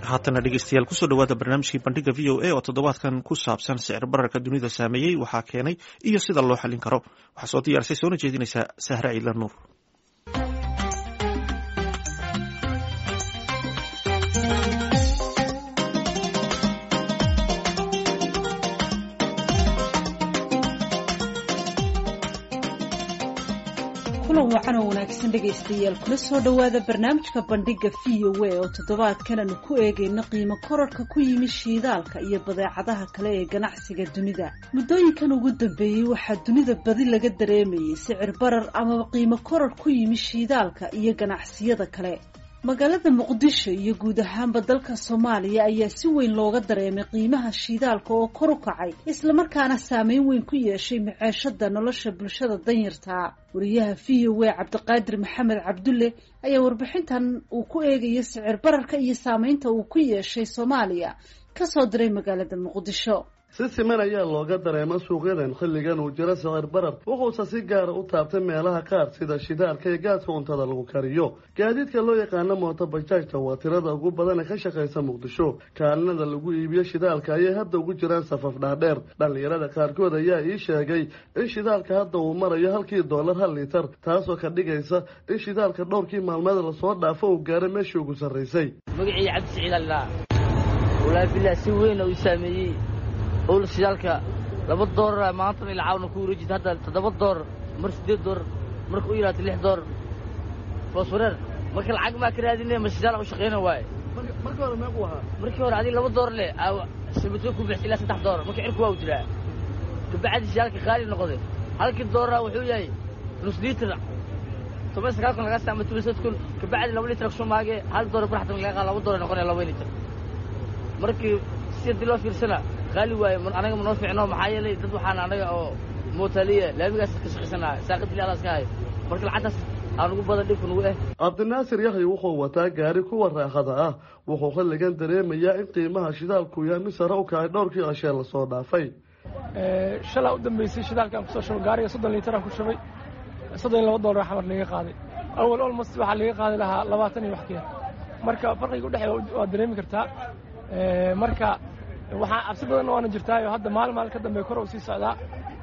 haatana dhegeystayaal kusoo dhawaada barnaamijkii bandhiga v o a oo toddobaadkan ku saabsan sicir bararka dunida saameeyey waxaa keenay iyo sida loo xallin karo waxaa soo diyaarisay soona jeedinaysaa sahra ciila nuur kulan wacan oo wanaagsan dhegaystayaal kula soo dhowaada barnaamijka bandhiga v o a oo toddobaadkan aanu ku eegayno qiimo korarhka ku yimi shiidaalka iyo badeecadaha kale ee ganacsiga dunida muddooyinkan ugu dambeeyey waxaa dunida badi laga dareemayay sicir barar amaba qiimo korarh ku yimi shiidaalka iyo ganacsiyada kale magaalada muqdisho iyo guud ahaanba dalka soomaaliya ayaa si weyn looga dareemay qiimaha shiidaalka oo kor u kacay islamarkaana saameyn weyn ku yeeshay maceeshada nolosha bulshada danyartaa wariyaha v o a cabdiqaadir maxamed cabdulle ayaa warbixintan uu ku eegayo sicir bararka iyo saameynta uu ku yeeshay soomaaliya kasoo diray magaalada muqdisho si siman ayaa looga dareema suuqyadan xilligan uu jiro sicir barar wuxuuse si gaara u taabtay meelaha qaar sida shidaalka iyo gaaska cuntada lagu kariyo gaadiidka loo yaqaano mooto bajaajta waa tirada ugu badan ee ka shaqaysa muqdisho kaalinada lagu iibiyo shidaalka ayay hadda ugu jiraan safaf dhaadheer dhallinyarada qaarkood ayaa ii sheegay in shidaalka hadda uu marayo halkii doolar hal litar taasoo ka dhigaysa in shidaalka dhowrkii maalmeed lasoo dhaafo uu gaaray meeshii ugu sarraysay magacii cabdisiciid allaa walaahi bilah si weyn uu saameeyey owl shidaalka laba doolara maantana ilcaawna ku wareejita hadda toddoba doorar mar siddeed doorar marka u yidhaata lix doorar fooswareer marka lacag maa ka raadine ma shidaal u shaqayna waaye markii hore meequu ahaa markii hore adiga laba doorar leh sabatoo ku bixisa ilaa saddex doorar marka cirku waa u jiraa kabacdi shidaalka qaali noqday halkii doorara wuxuu yahay nus liitar toban sagaal kun lagaa saama toban sad kun kabacdi laba liitar kusoo maagee hal doorar barxatan laga qaada laba doorar noqonaya laba liitar markii si haddii loo fiirsana qaali waaye anaga ma noo fiicno maxaa yeelay dad waxaan anaga oo mootaliya laamigaas ka shaqaysanaa saaqadili alaas ka hayo marka lacagtaas aan ugu badan dhibka nugu eh cabdinaasir yaxya wuxuu wataa gaari kuwa raaxada ah wuxuu xilligan dareemayaa in qiimaha shidaalku yahay mid sare u kacay dhowrkii cashee lasoo dhaafay shalaa u dambeysay shidaalkaan kusoo shubay gaariga soddon liitaraan ku shubay soddon iyo laba doolar xamar laga qaaday awal olmost waxaa laga qaadi lahaa labaatan iyo wax keer marka farqiga udhexeeya waad dareemi kartaa marka waxaa cabsi badanna waana jirtaayo hadda maalin maalin ka dambe kor u sii socdaa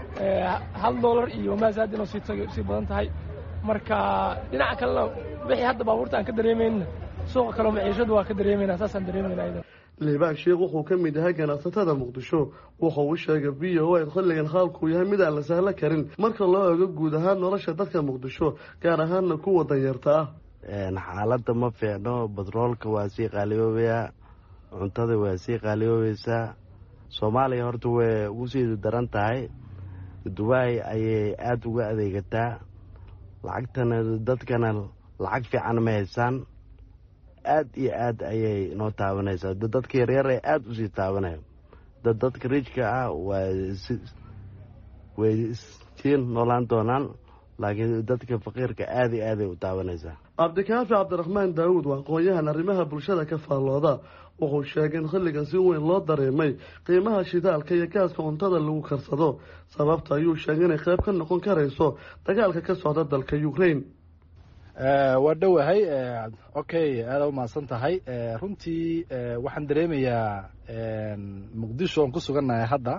hal doolar iyo maasaad inuu sii badan tahay marka dhinaca kalena wixii hadda baabuurta aan ka dareemayna suuqa kaleo maciishadu waa ka dareemayna saasaan dareemayna ayada liibaan sheekh wuxuu ka mid yahay ganacsatada muqdisho wuxuu u sheegay v o a xilligan xaalkuu yahay mid aan la sahlo karin marka loo eego guud ahaan nolosha dadka muqdisho gaar ahaanna kuwa danyarta ah xaaladda ma fiicno batroolka waa sii qaaliyoobayaa cuntada waa sii qaaliyoobaysaa soomaaliya horta way ugu sii daran tahay dubaay ayay aada uga adeegataa lacagtana dadkana lacag fiican ma haysaan aad iyo aad ayay noo taabanaysaa dadka yaryar ee aada usii taabanaya dad dadka rijka ah waa way sii noolaan doonaan laakiin dadka faqiirka aada iyo aaday u taabanaysaa cabdikaafi cabdiraxmaan daawuud waa aqoon-yahan arrimaha bulshada ka faallooda wuxuu sheegay in xilligan si weyn loo dareemay qiimaha shidaalka iyo gaaska cuntada lagu karsado sababta ayuu sheegay inay qayb ka noqon karayso dagaalka ka socda dalka ukraine waa dhowahay okay aada u mahadsan tahay runtii waxaan dareemayaa muqdisho oon ku sugannahay hadda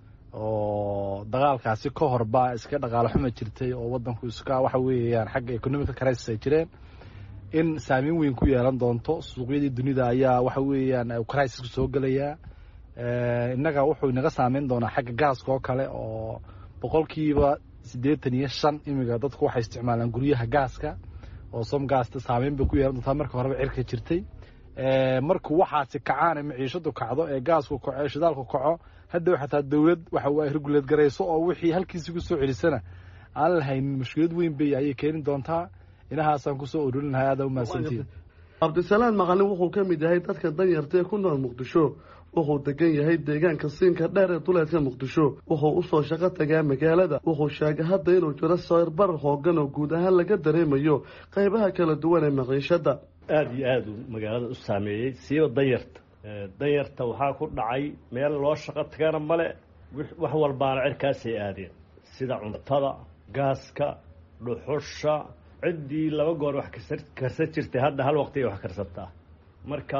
oo dagaalkaasi ka horba iska dhaqaalo xuma jirtay oo wadanku iska waxa weeyaan xagga economical crisis ay jireen in saameyn weyn ku yeelan doonto suuqyadii dunida ayaa waxa weeyaan crisisku soo gelayaa innaga wuxuu inaga saameyn doonaa xagga gaaska oo kale oo boqolkiiba siddeetan iyo shan imiga dadku waxay isticmaalaan guryaha gaaska oo som gaasta saameyn bay ku yeelan doontaa marka horeba cirka jirtay markuu waxaasi kacaan ee maciishadu kacdo ee gaasku kaco ee shidaalku kaco haddaw xataa dowlad waxa reguleed garayso oo wixii halkiisi ku soo celisana aan lahaynin mushkilad weyn bay ayay keeni doontaa inahaasaan kusoo ururin lahaa aada u mahadsantiin cabdisalaan maqalin wuxuu ka mid yahay dadka danyarta ee ku nool muqdisho wuxuu degan yahay deegaanka siinka dheer ee duleedka muqdisho wuxuu usoo shaqo tagaa magaalada wuxuu sheegay hadda inuu jiro sawir barar hoogan oo guud ahaan laga dareemayo qaybaha kala duwan ee maciishada aada iyo aada uu magaalada u saameeyey siiba danyarta danyarta waxaa ku dhacay meel loo shaqo tagana male wax walbaana cirkaasay aadeen sida cuntada gaaska dhuxusha ciddii laba goor wax karsan jirtay hadda hal waqti ay wax karsataa marka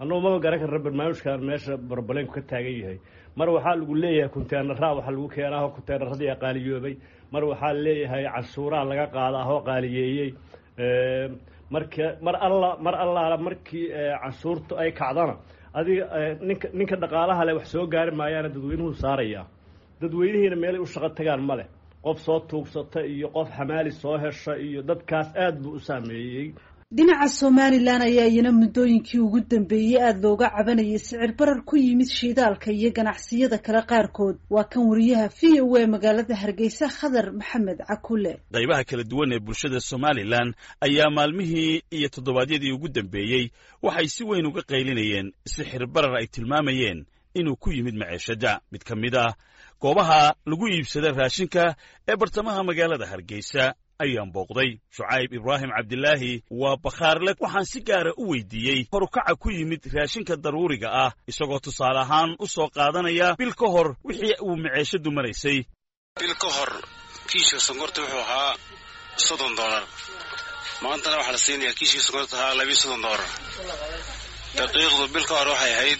annagu maba garan karna barnaamijkan meesha barbalenku ka taagan yahay mar waxaa lagu leeyahay kunteenaraa waxaa lagu keenaa oo kunteenaradii qaaliyoobay mar waxaa leeyahay canshuuraha laga qaadaa oo qaaliyeeyey marka mar alla mar allaala markii canshuurtu ay kacdana adiga ninka ninka dhaqaalaha leh wax soo gaari maayaana dadweynuhu saarayaa dadweynihiina meelay u shaqo tagaan ma leh qof soo tuugsata iyo qof xamaali soo hesha iyo dadkaas aad buu u saameeyey dhinaca somalilan ayaa iyana muddooyinkii ugu dambeeyey aada looga cabanayay sicir barar ku yimid shiidaalka iyo ganacsiyada kale qaarkood waa kan wariyaha v o a magaalada hargeysa khadar maxamed cakule qaybaha kala duwan ee bulshada somalilan ayaa maalmihii iyo toddobaadyadii ugu dambeeyey waxay si weyn uga qaylinayeen sixir barar ay tilmaamayeen inuu ku yimid maceeshada mid ka mid ah goobaha lagu iibsada raashinka ee bartamaha magaalada hargeysa ayaan booqday shucayb ibraahim cabdilaahi waa bakhaarle waxaan si gaara u weydiiyey horukaca ku yimid raashinka daruuriga ah isagoo tusaale ahaan u soo qaadanaya bil ka hor wixii uu maceeshadu maraysay bil ka hor kiishka sonkorta wuxuu ahaa soddon doolar maantana waxaa la siinayaa kiishkii sonkorta ahaa labiyo soddon doolar daqiiqdu bil ka hor waxay ahayd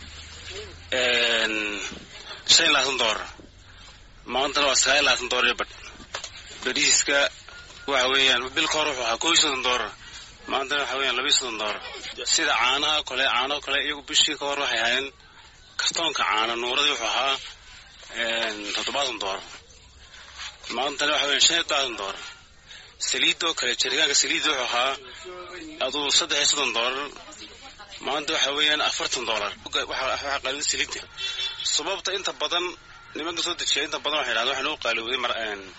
shan iyo labaatan doolar maantana waa sagaal iyo labaatan doolar iyo badh bariiska waxa weeyaan bil ka hor wuxuu ahaa kow iyo soddon doolar maantana waxa weeyaan laba iyo soddon doolar sida caanaha kale caanaha kale iyagu bishii ka hor waxay ahaayeen kartoonka caana nuuradii wuxuu ahaa toddobaatan doolar maantana waxa weeyaan shan iyo todobaatan doolar saliidoo kale jaritaanka saliidda wuxuu ahaa aduu saddex iyo soddon doolar maanta waxa weeyaan afartan doolar waxaa qaalida saliidda sababta inta badan nimanka soo dejiya inta badan waxay dhahdeen waxaa noo qaalowday mar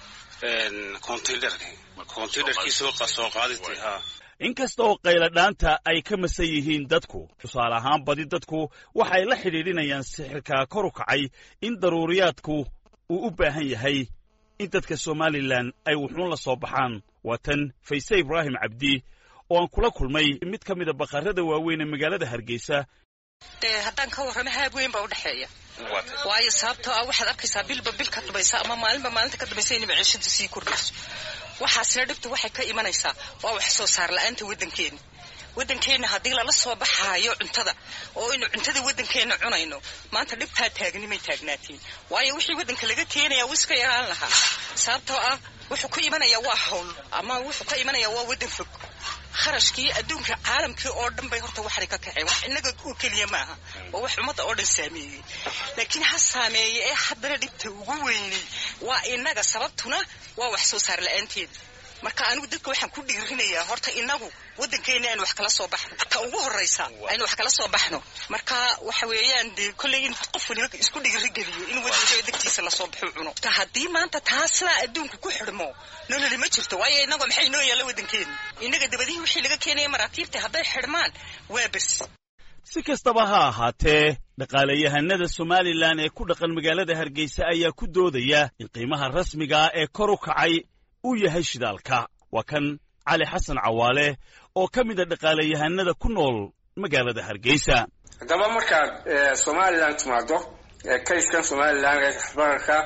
inkasta oo qayladhaanta ay ka masan yihiin dadku tusaale ahaan badi dadku waxay la xidhiidhinayaan sixirka kor u kacay in daruuriyaadku uu u baahan yahay in dadka somalilan ay wuxuun la soo baxaan waa tan fayse ibraahim cabdi oo aan kula kulmay mid ka mida bakhaarada waaweyn ee magaalada hargeysa dee haddaan ka warramo haab weyn baa udhexeeya waayo sababtoo ah waxaad arkaysaa bilba bil ka dambaysa ama maalinba maalinta ka dambaysa inay maciishadu sii kordhayso waxaasina dhibtu waxay ka imanaysaa waa wax soo saar la-aanta waddankeena waddankeenna haddii lala soo baxaayo cuntada oo aynu cuntada waddankeenna cunayno maanta dhibtaa taagni may taagnaatiin waayo wixii waddanka laga keenaya wuu iska yaraan lahaa sababtoo ah wuxuu ku imanayaa waa hawl ama wuxuu ka imanayaa waa waddan fog kharashkii adduunka caalamkii oo dhan bay horta waxay ka kaceen wax innaga oo keliya maaha waa wax ummadda oo dhan saameeyey laakiin ha saameeye ee haddana dhibta ugu weynay waa innaga sababtuna waa wax soo saar la-aanteeda marka anigu dadka waxaan ku dhiirinayaa horta inagu waddankeena aynu wax kala soo baxno ta ugu horraysa aynu wax kala soo baxno marka waxa weeyaan dee kolley in qof waliba isku dhiirigeliyo in waddanka degtiisa lasoo baxo cuno haddii maanta taa sidaa adduunka ku xidhmo nololi ma jirto waayo inagoo maxay noo yaalla waddankeena innaga dabadihii wixii laga keenaya maraakiibta hadday xidhmaan waa bes si kastaba ha ahaatee dhaqaalayahanada somalilan ee ku dhaqan magaalada hargeysa ayaa ku doodaya in qiimaha rasmiga ah ee kor u kacay uu yahay shidaalka waa kan cali xasan cawaale oo ka mid a dhaqaalayahanada ku nool magaalada hargeysa haddaba markaad somalilan timaado kayskan somalilan ee bararka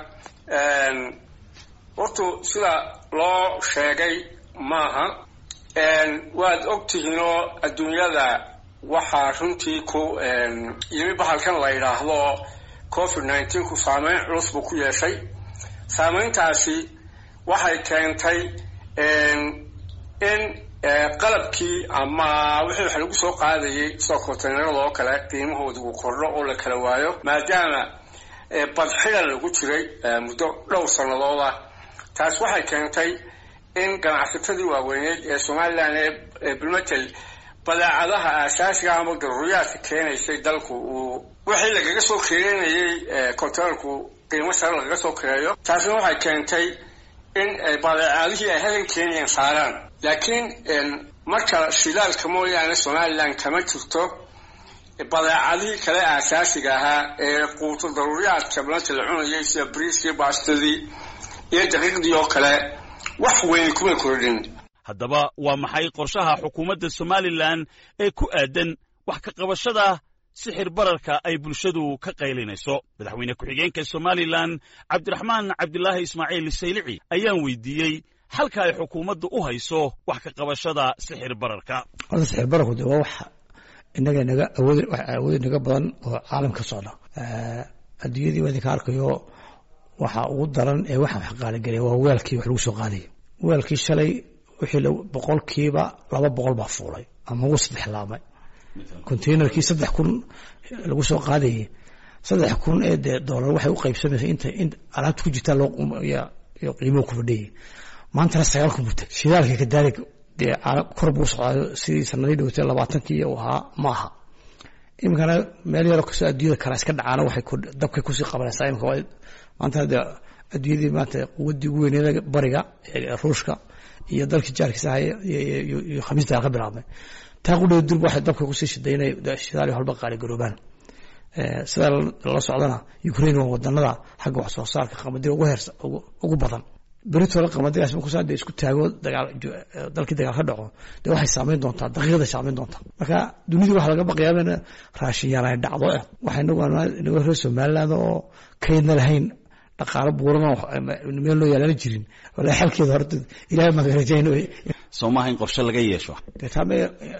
hortu sida loo sheegay maaha waad og tihiinoo adduunyada waxaa runtii ku yimi bahalkan la yidhaahdo covid nineteen ku saameyn culus buu ku yeeshay saameyntaasi waxay keentay in qalabkii ama wixii wax lagu soo qaadayay sida konteynarada oo kale qiimahooda uu kordho oo la kala waayo maadaama badxida lagu jiray muddo dhowr sannadood ah taas waxay keentay in ganacsatadii waaweyneed ee somalilan ee bilmatel badeecadaha aasaasiga ama daruuriyaadka keenaysay dalku uu wixii lagaga soo keenayay konteynarku qiimo sare lagaga soo kareeyo taasina waxay keentay in badeecadihii ay halkan keenayaan saaraan laakiin marka shidaalka mooyaane somalilan kama jirto badeecadihii kale aasaasiga ahaa ee quuto daruuriyaadka balanta la cunayay sida briiskii baastadii iyo daqiiqdii oo kale wax weyn kuma kordhin haddaba waa maxay qorshaha xukuumadda somalilan ee ku aadan wax ka qabashada sixir bararka ay bulshadu ka qaylinayso madaxweyne ku-xigeenka somalilan cabdiraxmaan cabdilaahi ismaaciil saylici ayaan weydiiyey halka ay xukuumaddu u hayso wax ka qabashada sixir bararka horta sixir bararku de waa wax innaga naga awood awood naga badan oo caalam ka socda adduunyadii waa idinka arkayo waxa ugu daran ee waxa wax qaaligelaya waa weelkii wax lagu soo qaadaya weelkii shalay wixii boqolkiiba laba boqol baa fuulay ama ugu saddex laamay containerkii saddex kun lagu soo qaadayay saddex kun ee dee doolar waxay u qaybsamaysa inta in alaabta ku jirtaa loo qiimuhu ku fadhiyay maantana sagaal kun buta shidaalka kadaalik dee kor buu socdaayo sidii sanadii dhowtay labaatankii uu ahaa ma aha iminkana meel yaroo kastoo adduunyada kale iska dhacaana waxay dabkay kusii qabanaysaa imika maanta dee adduunyadii maanta quwaddii ugu weyneeda bariga ruushka iyo dalkii jaarkiisa ahay iyo khamiista ka bilaabmay taa qudheeda durba waxay dabka kusii shiday inay shidaali halba qaaligaroobaan sidaa la socdana ukraine waa wadanada xagga wax soo saarka qamadiga ugu heersa ugu badan beritoola qamadigaas markuusaa dee isku taago dagaal dalkii dagaal ka dhaco dee waxay saameyn doontaa daqiiqada saameyn doontaa marka dunidii waxaa laga baqayaa in raashin yaraan ay dhacdo eh waxay inagu inagu reer somaliland oo kaydna lahayn dhaqaalo buuran meel loo yaalana jirin walaa xalkeeda horta ilaahay magarajayn soo maaha in qorshe laga yeesho dee taame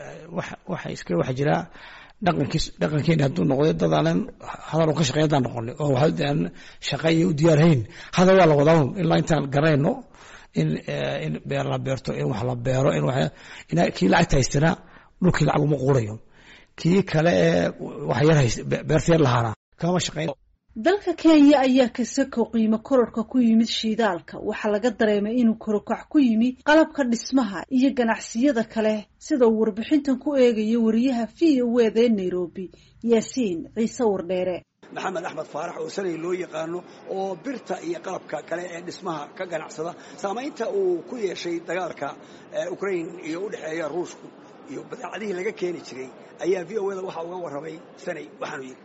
waxa iska waxa jiraa dhaqankiis dhaqankeeni hadduu noqday dad aanan hadal ka shaqeyn haddaan noqonay oo waxa aan shaqa iyo u diyaarhayn hadal waa la wadaa ilaa intaan garanayno in in beer la beerto in wax la beero in wax in kii lacagta haystana dhulkii lacag uma quurayo kii kale ee wax yar hayst beerta yar lahaana kama shaqeyn dalka kenya ayaa kasako qiimo kororka ku yimid shiidaalka waxaa laga dareemay inuu korokac ku yimi qalabka dhismaha iyo ganacsiyada kale sida uu warbixintan ku eegayo wariyaha v o eda ee nairobi yaasiin ciise wardheere maxamed axmed faarax oo sanay loo yaqaano oo birta iyo qalabka kale ee dhismaha ka ganacsada saamaynta uu ku yeeshay dagaalka ukrain iyo u dhexeeya ruushku iyo badeecadihii laga keeni jiray ayaa v o eda waxaa uga warramay sanay waxaanu yidhi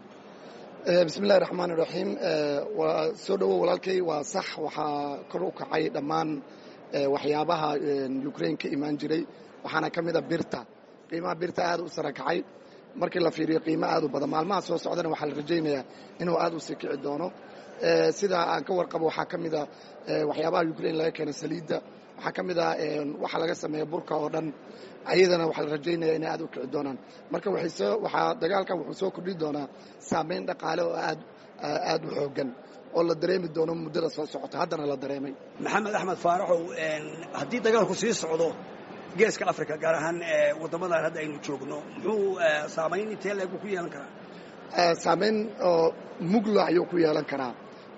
bismi illahi raxmaan iraxiim waa soo dhowow walaalkay waa sax waxaa kor u kacay dhammaan waxyaabaha ukrain ka imaan jiray waxaana ka mida birta qiimaha birta aad u sara kacay markii la fiiriyo qiimo aad u badan maalmaha soo socdana waxaa la rajaynayaa inuu aad u sii kici doono sida aan ka warqabo waxaa ka mida waxyaabaha ukrain laga keena saliidda waxaa ka mid ah waxa laga sameeya burka oo dhan ayadana waxaa la rajaynaya inay aad u kici doonaan marka waxaa dagaalkan wuxuu soo kordhi doonaa saameyn dhaqaale oo aad aad u xoogan oo la dareemi doono muddada soo socota haddana la dareemay maxamed axmed faaraxow haddii dagaalku sii socdo geeska africa gaar ahaan waddamadan hadda aynu joogno muxuu saamayn intee leegu ku yeelan karaa saameyn oo muglo ayuu ku yeelan karaa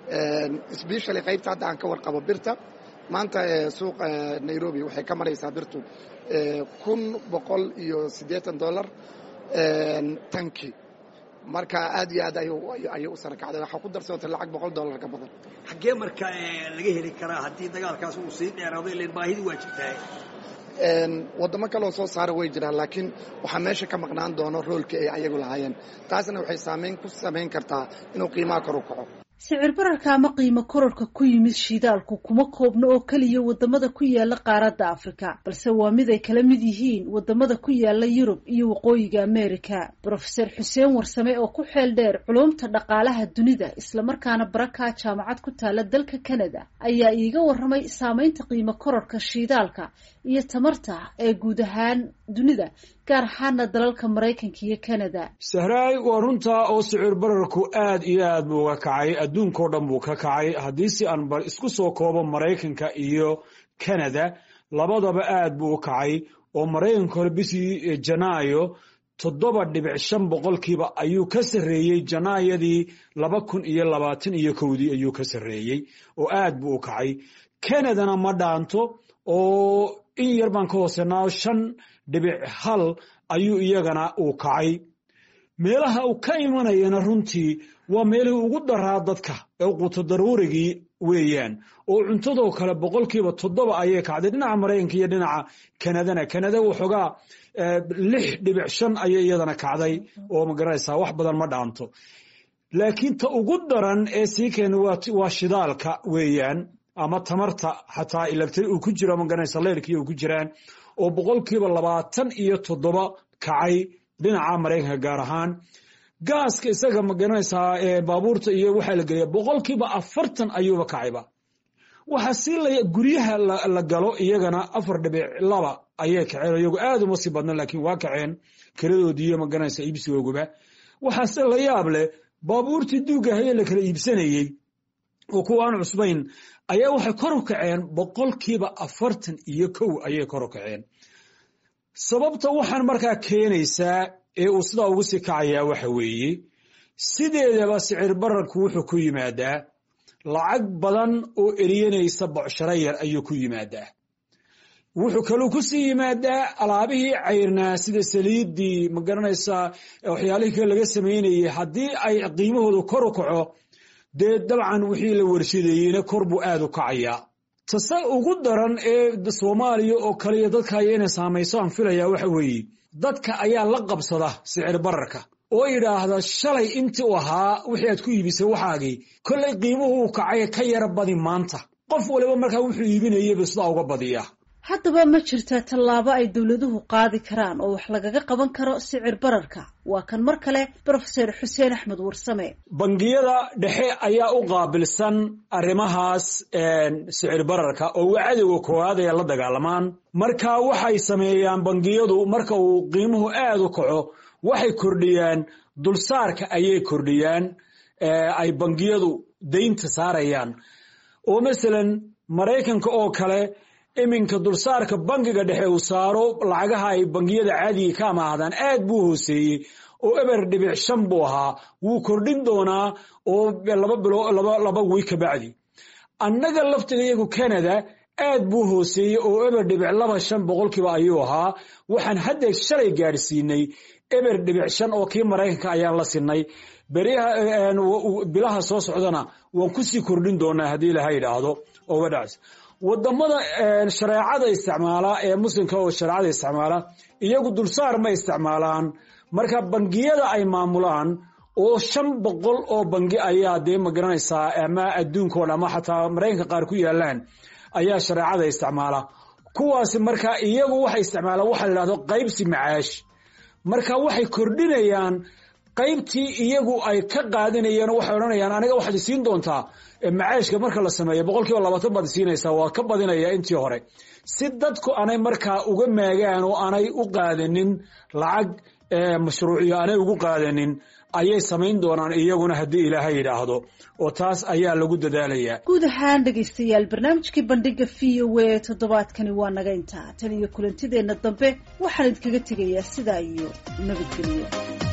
sbeshally qaybta hadda aan ka warqabo birta maanta suuqa nairobi waxay ka maraysaa birtu kun boqol iyo siddeetan dollar tanki marka aad iyo aad ayay u sara kacday waxaa ku darsootay lacag boqol dollar ka badan xaggee marka laga heli karaa haddii dagaalkaas uu sii dheeraado ilan baahidii waa jirtaa waddamo kaleoo soo saara way jiraan laakiin waxaa meesha ka maqnaan doono roolkii ay ayagu lahaayeen taasna waxay saamayn ku samayn kartaa inuu qiimaha kor u kaco sicir bararka ama qiimo kororka ku yimid shiidaalku kuma koobno oo keliya wadamada ku yaala qaaradda afrika balse waa mid ay kala mid yihiin wadamada ku yaala yurub iyo waqooyiga amerika brofeser xuseen warsame oo ku xeel dheer culumta dhaqaalaha dunida islamarkaana baraka jaamacad ku taala dalka canada ayaa iiga waramay saameynta qiimo kororka shiidaalka iyo tamarta ee guud ahaan dunida gaar ahaana dalalka maraykanka iyo canada sahraay waa runtaa oo sicir bararku aad iyo aad buu uga kacay adduunkao dhan buu ka kacay haddii si aan isku soo koobo maraykanka iyo canada labadaba aad buu u kacay oo maraykanka hore bishii janaayo toddoba dhibic shan boqolkiiba ayuu ka sarreeyey janaayadii laba kun iyo labaatan iyo kowdii ayuu ka sarreeyey oo aad buu u kacay canadana ma dhaanto oo in yar baan ka hoosenaa shan dhibic hal ayuu iyagana uu kacay meelaha uu ka imanayana runtii waa meelihii ugu daraa dadka ee quuto daruurigii weeyaan oo cuntadoo kale boqolkiiba toddoba ayay kacday dhinaca maraykanka iyo dhinaca kanadana kanada waxoogaa lix dhibic shan ayay iyadana kacday oo magaranaysaa wax badan ma dhaanto laakiin ta ugu daran ee sii keena waa shidaalka weeyaan ama tamarta xataa ilabtari uu ku jiro magaranaysa leyrkii uu ku jiraan oo boqolkiiba labaatan iyo toddoba kacay dhinaca maraykanka gaar ahaan gaaska isaga magaranaysaa baabuurta iyo waxaa la geliya boqolkiiba afartan ayuuba kacayba waxaa sii la guryaha la galo iyagana afar dhibic laba ayay kaceen iyagu aad uma sii badna laakiin waa kaceen kiradoodii iyo magaranaysa iibsigooguba waxaase la yaab leh baabuurtii duugga haye la kala iibsanayey oo kuwa aan cusbayn ayaa waxay kor u kaceen boqolkiiba afartan iyo kow ayay kor u kaceen sababta waxaan markaa keenaysaa ee uu sidaa ugu sii kacayaa waxa weeye sideedaba sicir bararku wuxuu ku yimaadaa lacag badan oo eriyanaysa bocsharo yar ayuu ku yimaadaa wuxuu kaluu ku sii yimaadaa alaabihii cayrnaa sida saliiddii ma garanaysaa waxyaalihii kale laga samaynayay haddii ay qiimahoodu kor u kaco dee dabcan wixii la warshadeeyeyna kor buu aad u kacayaa tase ugu daran ee soomaaliya oo kaliya dadka aya inay saamayso aan filayaa waxa weeye dadka ayaa la qabsada sicir bararka oo yidhaahda shalay intii u ahaa wixii aad ku iibisay waxaagii kollay qiimuhu uu kacay ka yara badi maanta qof waliba markaa wuxuu iibinayaba sidaa uga badiya haddaba ma jirtaa tallaabo ay dowladuhu qaadi karaan oo wax lagaga qaban karo sicir bararka waa kan mar kale brofeser xuseen axmed warsame bangiyada dhexe ayaa u qaabilsan arrimahaas sicir bararka oo waa cadowga koowaad ee la dagaalamaan marka waxay sameeyaan bangiyadu marka uu qiimuhu aad u kaco waxay kordhiyaan dulsaarka ayay kordhiyaan ay bangiyadu daynta saarayaan oo masalan maraykanka oo kale iminka dulsaarka bangiga dhexe uu saaro lacagaha ay bangiyada caadiga ka amaahdaan aad buu hooseeyey oo eber dhibic shan buu ahaa wuu kordhin doonaa oo laba bilo laba wiig ka bacdi annaga laftiga iyagu canada aad buu hooseeyey oo eber dhibic laba shan boqolkiiba ayuu ahaa waxaan haddeer shalay gaadhsiinay eber dhibic shan oo kii maraykanka ayaan la sinay bilaha soo socdana waan kusii kordhin doonaa haddii ilaha yidhaahdo oo wadhacs wadamada shareecada isticmaala ee muslimka oo shareecada isticmaala iyagu dulsaar ma isticmaalaan marka bangiyada ay maamulaan oo shan boqol oo bangi ayaa dee ma garanaysaa ama adduunkoon ama xataa maraykanka qaar ku yaalaan ayaa shareecada isticmaala kuwaasi marka iyagu waxay isticmaalaan waxa la yidhahdo qaybsi macaash marka waxay kordhinayaan qaybtii iyagu ay ka qaadinayeen waxay odhanayaan aniga waxaad isiin doontaa macaashka marka la sameeyo boqolkiiba labaatan baad isiinaysaa waa ka badinaya intii hore si dadku anay markaa uga maagaan oo anay u qaadanin lacag mashruuciyo anay ugu qaadanin ayay samayn doonaan iyaguna haddii ilaaha yidhaahdo oo taas ayaa lagu dadaalayaa guud ahaan dhegaystayaal barnaamijkii bandhiga v o a toddobaadkani waa naga intaa tan iyo kulantideenna dambe waxaan idinkaga tegayaa sidaa iyo nabadgelyo